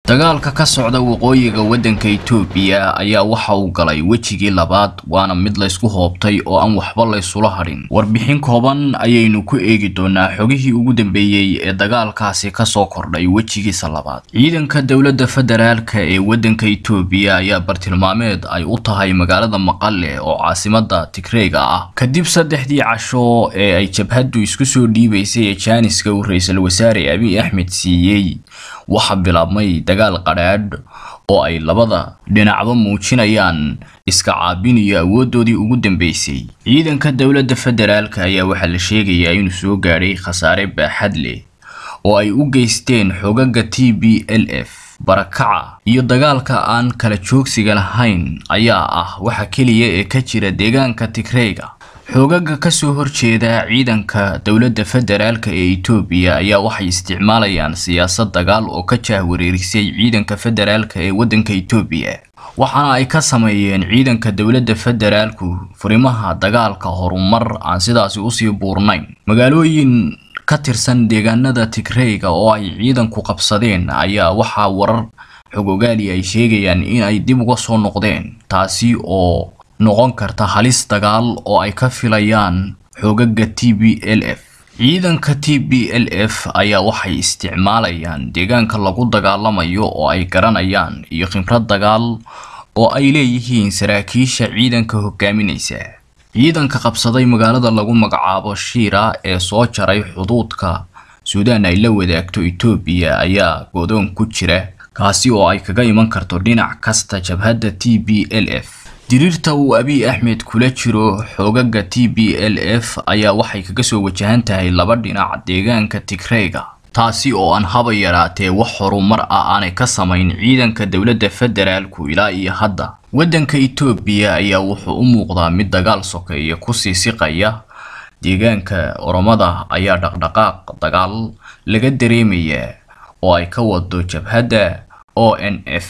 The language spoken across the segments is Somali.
dagaalka ka socda waqooyiga waddanka Itoobiya ayaa waxa uu galay wejigii labaad waana mid la isku hoobtay oo aan waxba la isula hadhin warbixin kooban ayaynu ku eegi doonaa xogihii ugu dambeeyey ee dagaalkaasi ka soo kordhay wejigiisa labaad ciidanka dowladda federaalka ee waddanka Itoobiya ayaa bartilmaameed ay u tahay magaalada Maqale oo caasimadda Tigreega ah kadib saddexdii casho ee ay jabhaddu isku soo dhiibaysay ee jaaniska uu ra'iisul wasaare Abiy Ahmed siiyey waxa bilaabmay dagaal qadhaadh oo ay labada dhinacba muujinayaan iska caabin iyo awoodoodii ugu dambeysay ciidanka dowladda federaalka ayaa waxaa la sheegayaa inuu soo gaadhay khasaare baaxad leh oo ay u geysteen xogaga t b l f barakaca iyo dagaalka aan kala joogsiga lahayn ayaa ah waxa keliya ee ka jira deegaanka Tigreega xoogaga ka soo horjeeda ciidanka dowladda federaalka ee Itoobiya ayaa waxay isticmaalayaan siyaasad dagaal oo ka jahwareerisay ciidanka federaalka ee waddanka Itoobiya waxaana ay ka sameeyeen ciidanka dowladda federaalku furimaha dagaalka horumar aan sidaasi usii buurnayn magaalooyin ka tirsan deegaanada Tigreega oo ay ciidanku qabsadeen ayaa waxaa warar xogogaali ay sheegayaan in ay dib uga soo noqdeen taasi oo noqon karta halis dagaal oo ay ka filayaan xogaga t b l f ciidanka t b l f ayaa waxay isticmaalayaan deegaanka lagu dagaalamayo oo ay garanayaan iyo khibrad dagaal oo ay leeyihiin saraakiisha ciidanka hogaaminaysa ciidanka qabsaday magaalada lagu magacaabo shiira ee soo jaray xuduudka suudaan ay la wadaagto Itoobiya ayaa godoon ku jira kaasi oo ay kaga iman karto dhinac kasta jabhadda t b l f diriirta uu Abiy Ahmed kula jiro xogaga t b l f ayaa waxay kaga soo wajahan tahay laba dhinac deegaanka Tigreega taasi oo aan haba yaraatee wax horumar ah aanay ka samayn ciidanka dowladda federaalku ilaa iyo hadda waddanka Itoobiya ayaa wuxuu u muuqdaa mid dagaal sokeeya ku sii siqaya deegaanka Oromada ayaa dhaqdhaqaaq dagaal laga dareemayaa oo ay ka wado jabhadda ONF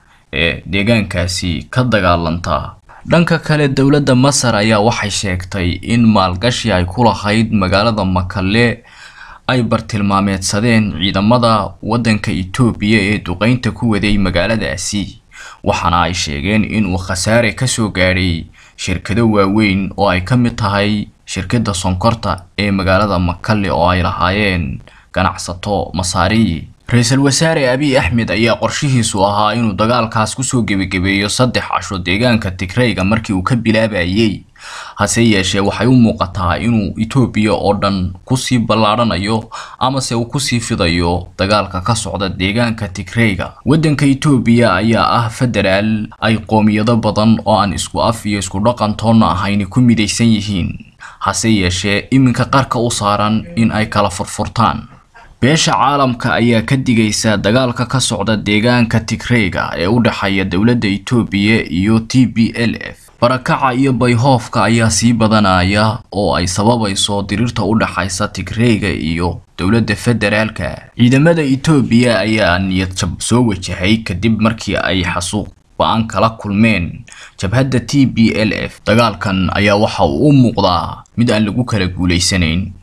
ee deegaankaasi ka dagaalanta dhanka kale dowladda Masar ayaa waxay sheegtay in maalgashi ay ku lahayd magaalada Makale ay bartilmaameedsadeen ciidamada waddanka Itoobiya ee duqeynta ku waday magaaladaasi waxaana ay sheegeen in uu khasaare ka soo gaadhay shirkado waaweyn oo ay ka mid tahay shirkadda sonkorta ee magaalada Makale oo ay lahaayeen ganacsato Masaari ra-iisul wasaare Abiy Ahmed ayaa qorshihiisu ahaa inuu dagaalkaas kusoo gebagabeeyo saddex casho deegaanka Tigreega markii uu ka bilaabayay hase yeeshee waxay u muuqataa inuu Itoobiya oo dhan kusii ballaadhanayo amase uu kusii fidayo dagaalka ka socda deegaanka Tigreega waddanka Itoobiya ayaa ah federaal ay qoomiyado badan oo aan isku af iyo isku dhaqan toonna ahayn ku midaysan yihiin hase yeeshee iminka qarka u saaran in ay kala furfurtaan beesha caalamka ayaa ka digaysa dagaalka ka socda deegaanka Tigreega ee u dhaxeeya dowladda Itoobiya iyo t b l f barakaca iyo bayhoofka ayaa sii badanaya oo ay sababayso diriirta u dhaxaysa Tigreega iyo dowladda federaalka ciidamada Itoobiya ayaa niyad jab soo wajahay kadib markii ay xasuuq ba'an kala kulmeen jabhadda t b l f dagaalkan ayaa waxa uu u muuqdaa mid aan lagu kala guuleysanayn